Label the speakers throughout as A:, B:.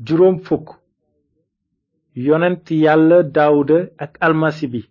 A: juróom fukk yonent yàlla daawuda ak almasi bi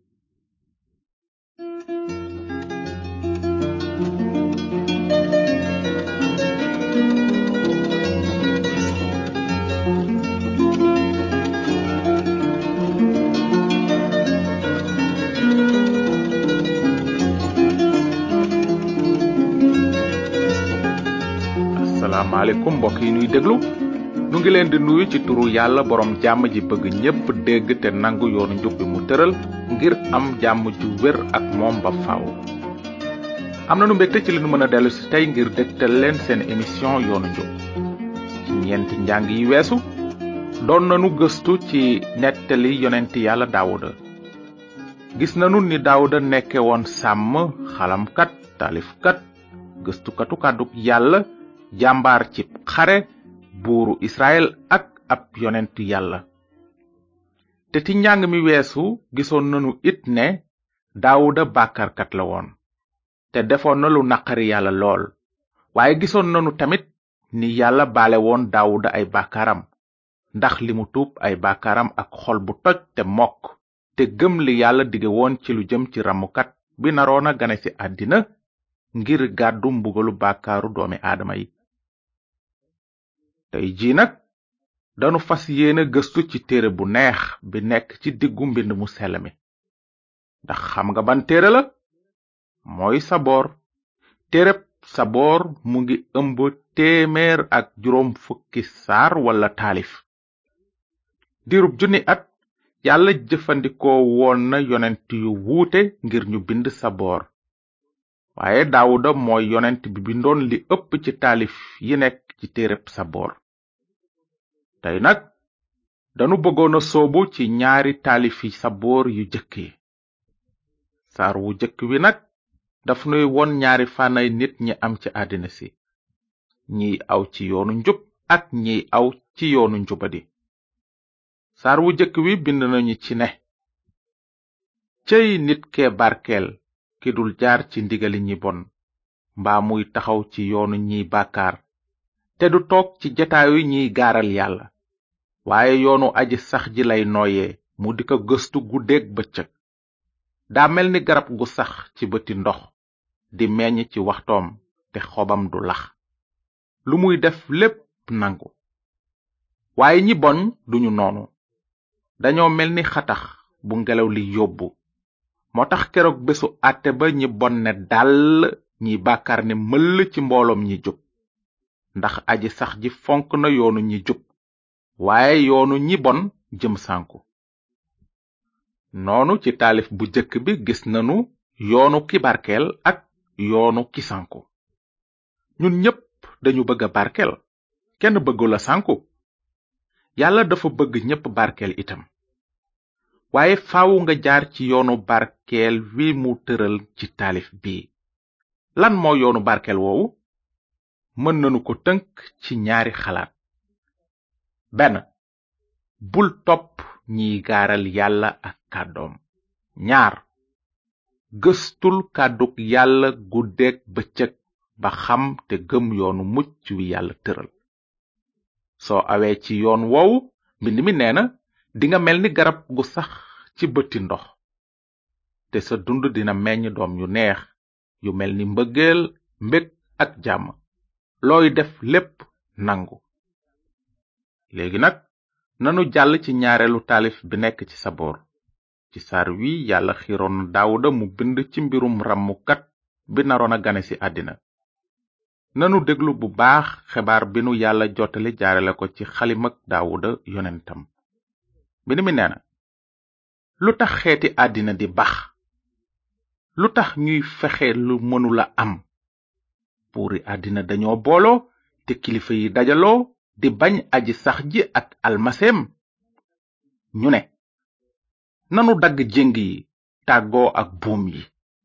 B: asalaamaaleykum mbokk yi nuy déglu nu ngi leen di nuyu ci turu yàlla borom jàmm ji bëgg ñépp dégg te nangu yoonu njub bi mu tëral ngir am jàmm ju wér ak moom ba faaw. am na nu mbégte ci li nu mën a dellu si tey ngir dégtal leen seen émission yoonu njub ci ñeenti njàng yi weesu doon nanu gëstu ci nettali yonenti yàlla daawuda gis nanu ni daawuda nekke woon sàmm xalamkat taalifkat gëstukatu kàdduk yàlla jàmbaar ci xare buuru israel ak ab yonentu yàlla te ci njàng mi weesu gisoon nanu it ne daawuda bàkkarkat la woon te defoon na lu naqari yàlla lool waaye gisoon nanu tamit ni yàlla baale woon daawuda ay bàkkaaram ndax li mu tuub ay bàkkaaram ak xol bu toj te mokk te gëm li yàlla dige woon ci lu jëm ci ramukat bi naroona gane ci àddina ngir gàddu mbugalu bàkkaaru doomi aadama yi tey jii nag danu fas yéene gëstu ci téere bu neex bi nekk ci diggu mbind mu sell mi ndax xam nga ban téere la mooy saboor téereb saboor mu ngi ëmb téeméer ak juróom fukki saar wala taalif diirub junni at yàlla jëfandikoo woon na yonent yu wuute ngir ñu bind saboor waaye daawuda mooy yonent bi bindoon li ëpp ci taalif yi nekk ci téereb saboor tey nag danu bëggoon a soobu ci ñaari taalifi saboor yu jëkk yi saar wu jëkk wi nag daf nuy won ñaari fànnay nit ñi am ci àddina si ñiy aw ci yoonu njub ak ñiy aw ci yoonu njubadi saar wu jëkk wi bind nañu ci ne cëy nit kee barkeel ki dul jaar ci ndigali ñi bon mbaa muy taxaw ci yoonu ñiy bàkkaar te du toog ci jataayu ñiy gaaral yàlla waaye yoonu aji sax ji lay nooyee mu di ko gëstu guddeeg bëccëg daa mel ni garab gu sax ci bëti ndox di meññ ci waxtoom te xobam du lax lu muy def lépp nangu waaye ñi boñ duñu noonu dañoo mel ni xatax bu ngelaw li yóbbu moo tax keroog bésu àtte ba ñi bon ne dàll ñi bàkkaar ne mëll ci mbooloom ñi jub ndax aji sax ji fonk na yoonu ñi jub waaye yoonu ñi bon jëm sànku noonu ci taalif bu jëkk bi gis nanu yoonu ki barkeel ak yoonu ki sànku ñun ñépp dañu bëgg a barkeel kenn bëggula sànku yàlla dafa bëgg ñépp barkeel itam waaye faawu nga jaar ci yoonu barkeel wi mu tëral ci taalif bii lan moo yoonu barkeel woowu mën nanu ko tënk ci ñaari xalaat benn bul topp ñiy gaaral yàlla ak kàddoom ñaar gëstul kàddug yàlla guddeeg bëccëg ba xam te gëm yoonu mucc wi yàlla tëral soo awee ci yoon woowu mbind mi nee na dinga mel ni garab gu sax ci bëti ndox te sa dund dina meññ doom yu neex yu mel ni mbëggeel mbég ak jàmm looy def lépp nangu léegi nag nanu jàll ci ñaareelu taalif bi nekk ci saboor ci saar wi yàlla xiroon na daawuda mu bind ci mbirum rammukat bi naroon a gane ci àddina nanu déglu bu baax xebaar bi nu yàlla jottali jaarale ko ci xalimak daawuda yonentam mbind mi nee na lu tax xeeti àddina di bax lu tax ñuy fexe lu mënula am buuri àddina dañoo booloo te kilifa yi dajaloo di bañ aji sax ji ak almaseem ñu ne nanu dagg jéng yi tàggoo ak buum yi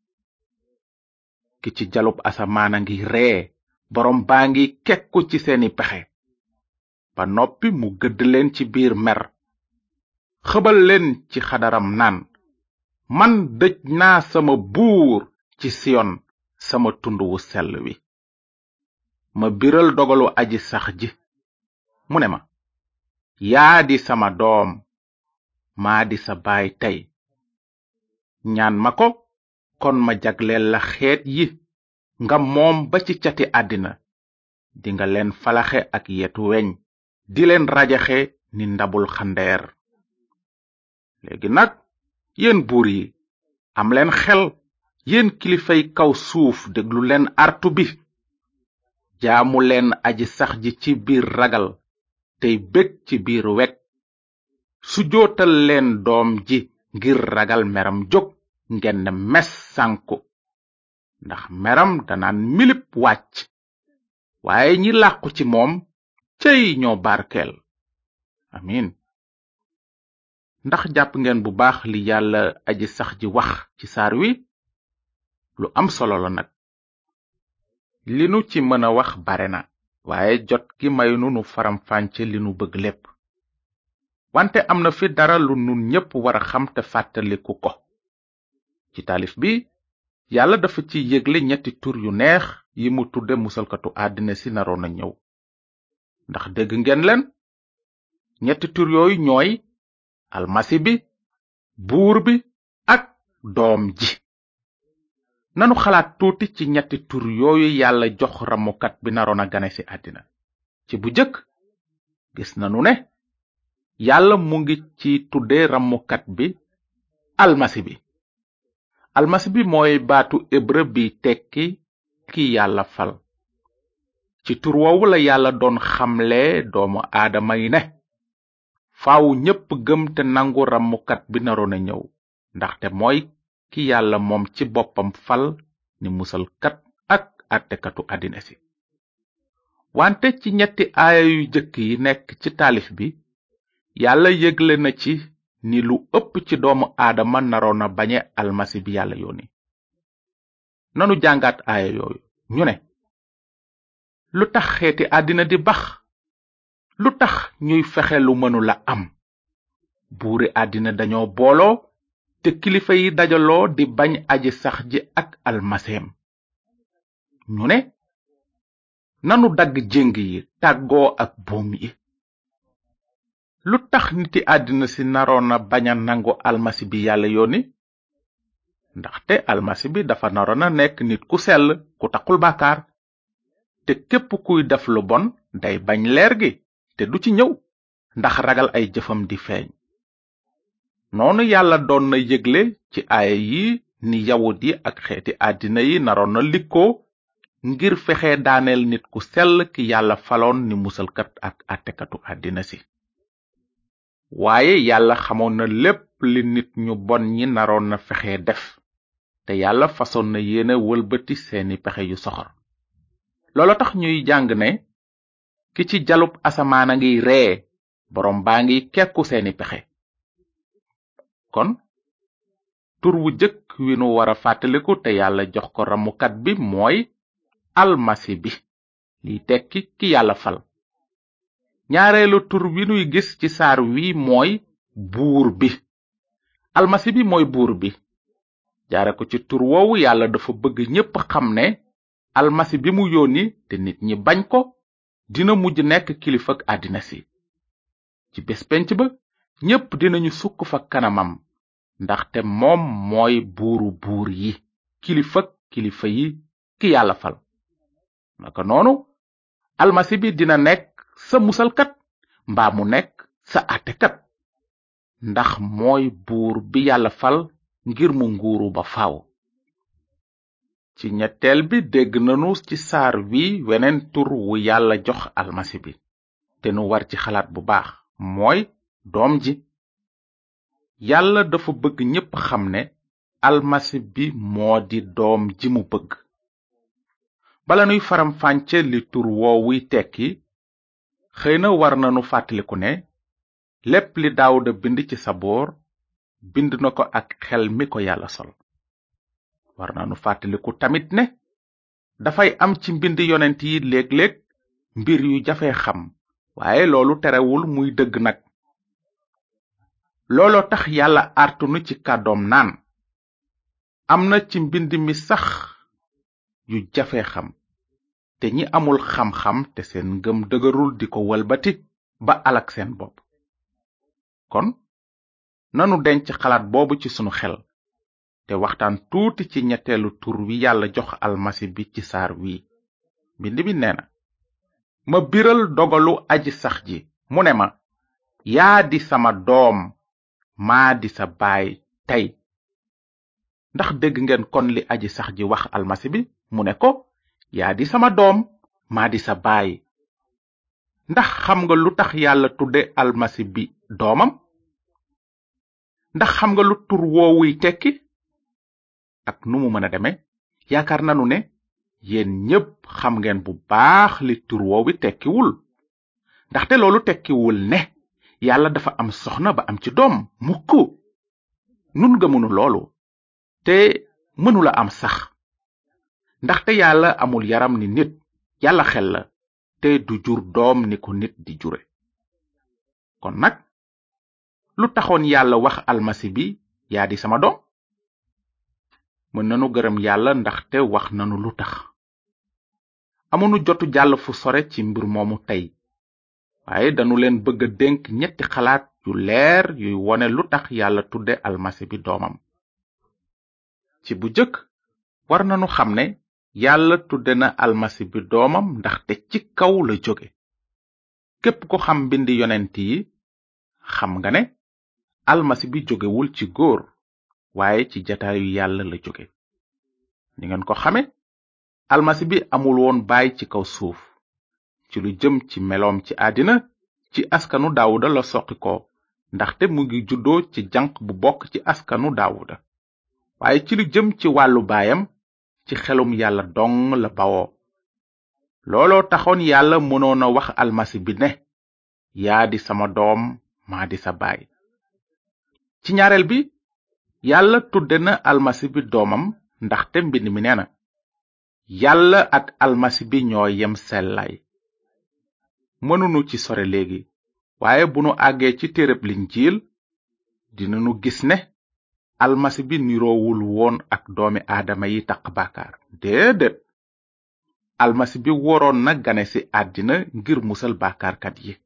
B: ki ci jalub asamaana ngi ree boroom baa ngi kekku ci seeni pexe ba noppi mu gëdd leen ci biir mer xëbal leen ci xadaram naan man dëj naa sama buur ci siyon sama tund wu sell wi ma biral dogalu aji sax ji mu ne ma yaa di sama doom maa di sa baay tey ñaan ma ko kon ma jagleel la xeet yi nga moom ba ci cati àddina dinga leen falaxe ak yetu weñ di leen rajaxe ni ndabul xandeer léegi nag yéen buur yi am leen xel yéen kilifay kaw suuf déglu leen artu bi jaamu leen aji sax ji ci biir ragal tey bég ci biir wek su jootal leen doom ji ngir ragal meram jóg ngeen ne mes sànku ndax meram danaan milip wàcc waaye ñi làqu ci moom cey ñoo barkeel amin ndax jàpp ngeen bu baax li yàlla aji sax ji wax ci saar wi lu am solo la nag li nu ci mën a wax bare na waaye jot gi maynu nu faram-fànce li nu bëgg lépp wante am na fi dara lu nun ñépp wara xam te fàttaliku ko ci taalif bi yàlla dafa ci yégle ñetti tur yu neex yi mu tudde musalkatu àddina si naroon a ñëw ndax dégg ngeen leen ñetti tur yooyu ñooy almasi bi buur bi ak doom ji nanu xalaat tuuti ci ñetti tur yooyu yàlla jox ramukat bi naroon a gane ci àddina ci bu jëkk gis nanu ne yàlla mu ngi ci tudde ramukat bi almasi bi almasi bi mooy baatu hébreu bi tekki ki yàlla fal ci tur woowu la yàlla doon xamle doomu aadama yi ne faaw ñépp gëm te nangu ramukat bi naroon a ñëw ndaxte mooy ki yàlla moom ci boppam fal ni musalkat ak àttekatu àddina si wante ci ñetti aaya yu jëkk yi nekk ci taalif bi yàlla yëgle na ci ni lu ëpp ci doomu aadama naroon na bañe almasi bi yàlla yónni nanu jàngaat aaya yooyu ñu ne lu tax xeeti àddina di bax lu tax ñuy fexe lu mënula am buuri àddina dañoo booloo te kilifa yi dajaloo di bañ aji sax ji ak almaseem ñu ne nanu dagg jéng yi tàggoo ak buum yi lu tax niti àddina si naroon na bañ a nangu almasi bi yàlla yónni ndaxte almasi bi dafa naroon a nekk nit ku sell ku taxul bàkkaar te képp kuy def lu bon day bañ leer gi te du ci ñëw ndax ragal ay jëfam di feeñ noonu yàlla doon na yëgle ci aaya yi ni yawut yi ak xeeti àddina yi naroon na likkoo ngir fexe daaneel nit ku sell ki yàlla faloon ni musalkat ak àttekatu àddina si waaye yàlla xamoon na lépp li nit ñu bon ñi naroon na fexe def te yàlla fasoon na yéene wëlbati seeni pexe yu soxor loolo tax ñuy jàng ne ki ci jalub asamaan a ngiy ree boroom baa ngiy kekku seeni pexe kon tur wu jëkk wi nu wara fàttaliku te yàlla jox ko ramukat bi mooy almasi bi liy tekki ki yàlla fal ñaareelu tur wi nuy gis ci saar wi mooy buur bi almasi bi mooy buur bi jaare ko ci tur woowu yàlla dafa bëgg ñépp xam ne almasi bi mu yónni te nit ñi bañ ko dina mujj nekk kilifak àddina si ci bés penc ba ñépp dinañu sukk fa kanamam ndaxte moom mooy buuru buur yi kilifak kilifa yi ki yàlla fal naka noonu almasi bi dina nekk sa musalkat mbaa mu nekk sa àttekat ndax mooy buur bi yàlla fal ngir mu nguuru ba faaw ci ñetteel bi dégg nanu ci saar wi weneen tur wu yàlla jox almasi bi te nu war ci xalaat bu baax mooy doom ji yàlla dafa bëgg ñépp xam ne almasi bi moo di doom ji mu bëgg bala nuy faram-fànce li tur woowuy tekki xëy na war nanu fàttaliku ne lépp li daawuda bind ci saboor bind na ko ak xel mi ko yàlla sol war nanu fàttaliku tamit ne dafay am ci mbind yonent yi léeg-léeg mbir yu jafe xam waaye loolu terewul muy dëgg nag looloo tax yàlla artunu ci kàddoom naan am na ci mbind mi sax yu jafe xam te ñi amul xam-xam te seen ngëm dëgërul di ko walbati ba alak seen bopp kon nanu denc xalaat boobu ci sunu xel te waxtaan tuuti ci ñetteelu tur wi yàlla jox almasi bi ci saar wi mbind mi nee na ma biral dogalu aji sax ji mu ne ma yaa di sama doom maa di sa baay tey ndax dégg ngeen kon li aji sax ji wax almasi bi mu ne ko yaa di sama doom maa di sa baay ndax xam nga lu tax yàlla tudde almasi bi doomam ndax xam nga lu tur woowuy tekki ak nu mu mën a deme yaakaar nanu ne yéen ñépp xam ngeen bu baax li tur woowi tekkiwul ndaxte loolu tekkiwul ne yàlla dafa am soxna ba am ci doom mukk nun gëmunu loolu te mënula am sax ndaxte yàlla amul yaram ni nit yàlla xel la te du jur doom ni ko nit di jure kon nag lu taxoon yàlla wax almasi bi yaa di sama doom mën nanu gërëm yàlla ndaxte wax nanu lu tax amunu jotu jàll fu sore ci mbir moomu tey waaye danu leen bëgg a dénk ñetti xalaat yu leer yuy wone lu tax yàlla tudde almasi bi doomam ci bu jëkk war nanu xam ne yàlla tudde na almasi bi doomam ndaxte ci kaw la jóge képp ko xam mbindi yonent yi xam nga ne almasi bi jógewul ci góor waaye ci jataayu yàlla la jóge ni ngeen ko xame almasi bi amul woon baay ci kaw suuf ci lu jëm ci meloom ci àddina ci askanu daawuda la soqi ko ndaxte mu ngi juddoo ci janq bu bokk ci askanu daawuda waaye ci lu jëm ci wàllu baayam ci xelum yàlla dong la bawoo looloo taxoon yàlla mënoon a wax almasi bi ne yaa di sama doom maa di sa baay ci ñaareel bi yàlla tudde na almasi bi doomam ndaxte mbind mi nee na yàlla ak almasi bi ñoo yem sellaay mënunu ci sore léegi waaye bu nu àggee ci téereb linjiil dinanu gis ne almasi bi niroowul woon ak doomi aadama yi taq bàkkaar déedéet almasi bi woroon na gane ci àddina ngir musal bàkkaarkat yi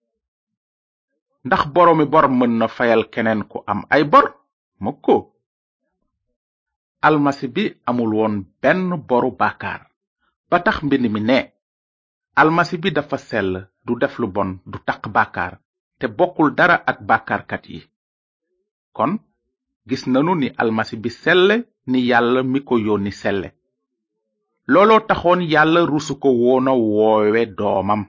B: ndax boroomi bor mën na fayal keneen ku am ay bor mukko almasi bi amul woon benn boru bàkkaar ba tax mbind mi ne almasi bi dafa sell du def lu bon du taq bàkkaar te bokkul dara ak bàkkaarkat yi kon gis nanu ni almasi bi selle ni yàlla mi ko yónni selle looloo taxoon yàlla rusu ko woona woowe doomam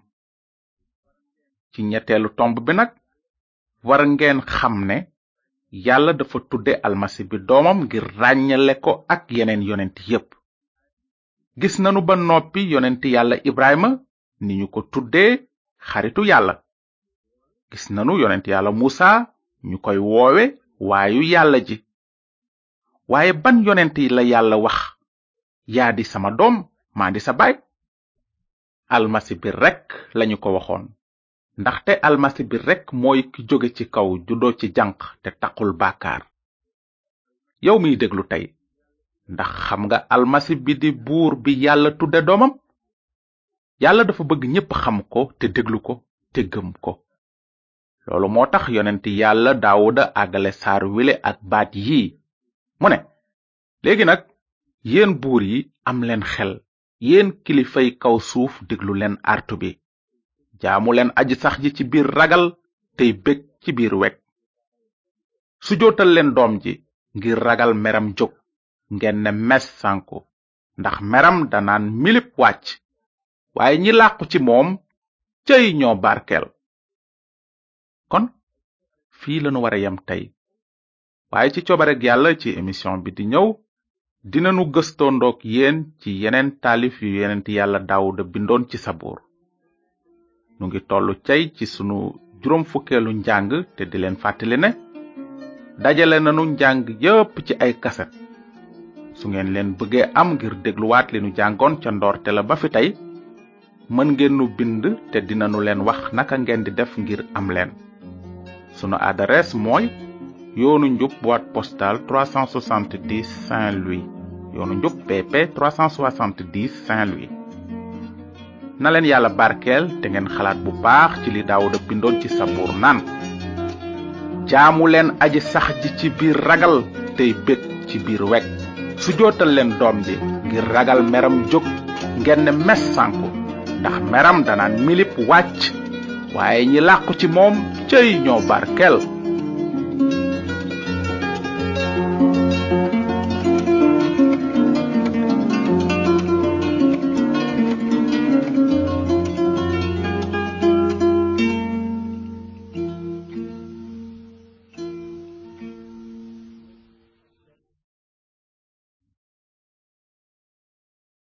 B: ci ñetteelu tomb bi nag war ngeen xam ne yàlla dafa tudde almasi bi doomam ngir ràññale ko ak yeneen yonent yépp gis nanu ba noppi yonent yàlla ibrahima ni ñu ko tuddee xaritu yàlla gis nanu yonent yàlla musa ñu koy woowe waayu yàlla ji waaye ban yonent la yàlla wax yaa di sama doom maa di sa baay almasi bi rekk lañu ko waxoon ndaxte almasi bi rekk mooy ki jóge ci kaw juddoo ci janq te taqul bàkkaar yow miy déglu tey ndax xam nga almasi bi di buur bi yàlla tudde doomam yàlla dafa bëgg ñépp xam ko te déglu ko te gëm ko loolu moo tax yonent yàlla daawuda àggale saar wile ak baat yii mu ne léegi nag yéen buur yi am leen xel yéen kilifay kaw suuf déglu leen artu bi jaamu leen aji sax ji ci biir ragal tey bég ci biir weg sujootal leen doom ji ngir ragal meram jóg ngeen ne mes sànku ndax meram danaan milip wàcc waaye ñi làqu ci moom cëy ñoo barkeel kon fii lanu wara yem tey waaye ci coobareg yàlla ci émission bi di ñëw dinanu gëstoo ndoog yéen ci yeneen taalif yu yenent yàlla daawuda bindoon ci sabuur nu ngi tollu cay ci sunu juróom fukkeelu njàng te di leen fàttali ne dajale nanu njàng yépp ci ay kaset su ngeen leen bëggee am ngir dégluwaat li nu jàngoon ca ndoorte la ba fi tey mën ngeen nu bind te dinanu leen wax naka ngeen di def ngir am leen sunu adresse mooy yoonu njub boîte postale 370 Saint-Louis yoonu njub BP 370 Saint-Louis na leen yàlla barkeel te ngeen xalaat bu baax ci li daawuda bindoon ci sabuur naan jaamu leen aji sax ji ci biir ragal tey bég ci biir weg su jootal leen doom ji ngir ragal meram jóg ngeen ne mes sànku ndax meram danaan milip wàcc waaye ñi làqu ci moom cëy ñoo barkel